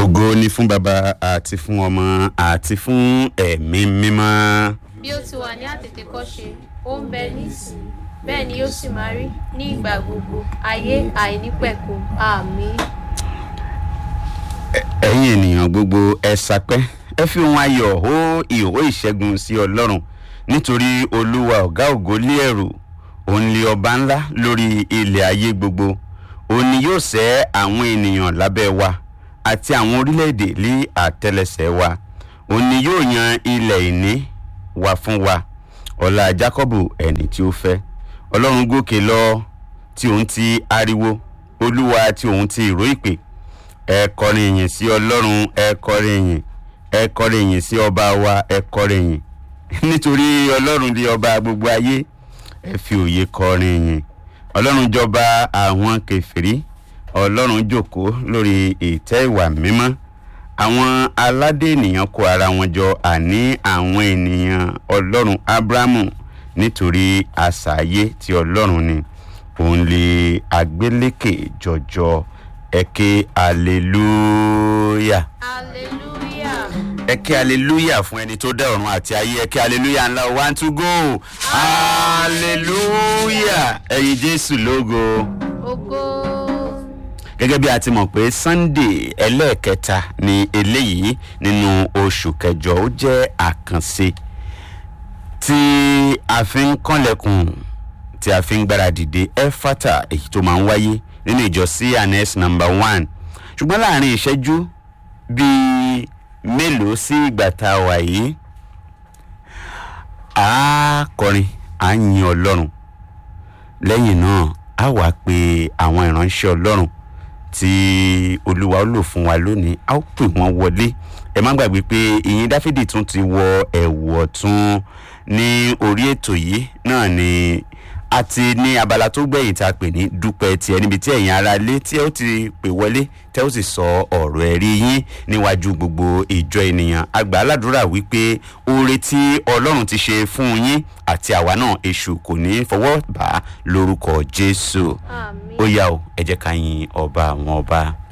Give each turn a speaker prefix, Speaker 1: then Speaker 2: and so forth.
Speaker 1: ògo ni fún baba àti fún ọmọ àti fún ẹ̀mí mímọ́.
Speaker 2: bí ó ti wà ní àtètèkọ́ṣe ó ń bẹ nísìnyí bẹ́ẹ̀ ni yóò sì máa rí ní ìgbà gbogbo ayé àìnípẹ̀kun àmín.
Speaker 1: ẹ̀yin ènìyàn gbogbo ẹ sapẹ́ ẹ fi ohun ayọ̀ hó ìhó ìṣẹ́gun sí ọlọ́run nítorí olúwa ọ̀gá ògo lé ẹ̀rù òun lé ọba ńlá lórí ilẹ̀ ayé gbogbo òun ni yóò sẹ́ àwọn ènìyàn lábẹ́ wa àti àwọn orílẹ̀-èdè lé àtẹlẹsẹ̀ wa òun ni yóò yan ilẹ̀ ìní wa fún wa ọ̀la jákọ́bù ẹni tí ó fẹ́ ọlọ́run gòkè lọ tí òun ti ariwo olúwa tí òun ti ìró ìpè ẹ kọrin ìyìn sí ọlọ́run ẹ kọrin ìyìn ẹ kọrin ìyìn sí ọba wa ẹ kọrin ìyìn nítorí ọlọ́run di ọba gbogbo ayé ẹ fi òye kọrin ìyìn ọlọ́run jọba àwọn kẹfìrí ọlọ́run jòkó lórí ìtẹ́ ìwà mímọ́ àwọn aládé ènìyàn kó ara wọn jọ àní àwọn ènìyàn ọlọ́run abrahamu nítorí àṣàyé tí ọlọ́run ni òun lè agbélékè jọjọ ẹ̀kẹ́ hallelujah
Speaker 2: hallelujah
Speaker 1: ẹ̀kẹ́ hallelujah fún ẹni tó dá ọ̀run àti ayé ẹ̀kẹ́ hallelujah ńlá one two go hallelujah ẹ̀yin jésù lógo
Speaker 2: ògo
Speaker 1: gẹ́gẹ́ bí a ti mọ̀ pé sunday ẹlẹ́ẹ̀kẹta ni eléyìí nínú oṣù kẹjọ ó jẹ́ àkànṣe tí a fi ń kànlẹ̀kùn tí a fi ń gbáradìde efata èyí tó máa ń wáyé nínú ìjọ cns number one ṣùgbọ́n láàrin ìṣẹ́jú bíi mélòó sí ìgbà tá a wà yìí a kọrin à ń yin ọlọ́run lẹ́yìn náà a wàá pe àwọn ìránṣẹ́ ọlọ́run tí olúwa ó lò fún wa lónìí a ó pè wọ́n wọlé ẹ má gbàgbé pé ìyìn dáfídì tún ti wọ ẹ̀wù ọ̀tún ní orí ètò yìí náà ni àti ní abala tó gbẹ̀yìn tá a pè ní dúpẹ́ tiẹ̀ níbi tí ẹ̀yin ara lé tí ẹ ó ti pè wọlé tẹ́ ó sì sọ ọ̀rọ̀ ẹ̀rí yín níwájú gbogbo ìjọ ènìyàn àgbà aládùúrà wípé oore tí ọlọ́run ti ṣe fún yín àti àwa náà èṣù kò ní fọwọ́ bá lórúkọ jésù
Speaker 2: àmín.
Speaker 1: ó yá o ẹ jẹ́ ká yin ọba àwọn ọba.